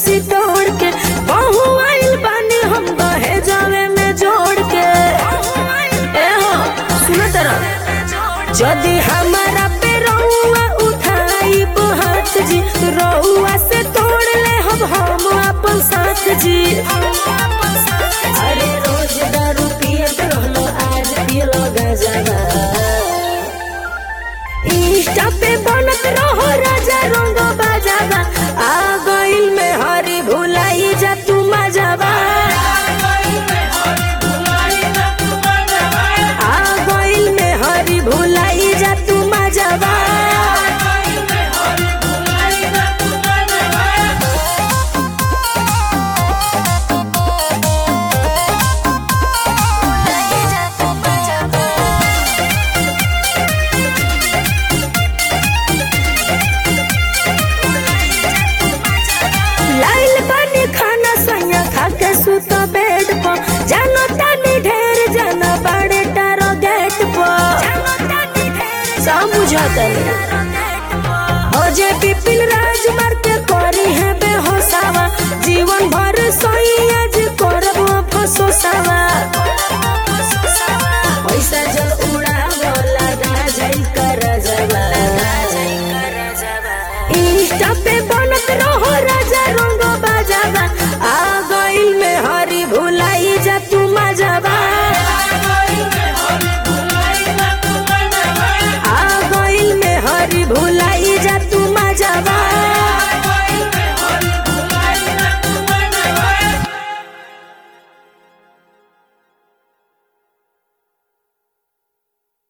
खीसी तोड़ के बहु आइल बानी हम दहे जावे में जोड़ के ए हो सुन तरह यदि हमारा पे रउआ उठाई हाथ जी रउआ से तोड़ ले हम हम अपन साथ जी अरे रोज दारू पियत रहलो आज पियलो गजबा इंस्टा पे बनत रहो राजा रंग बाजाबा आ गइल में हरी भुलाई जा तू मजाबा आ गइल में हरी भुलाई जा तू मजाबा लाइल बनी खाना सैया खा के सुत बेड पर जानो तानी ढेर जाना बड़े टारो गेट पर सब बुझाता हो जे पिपिल राज मार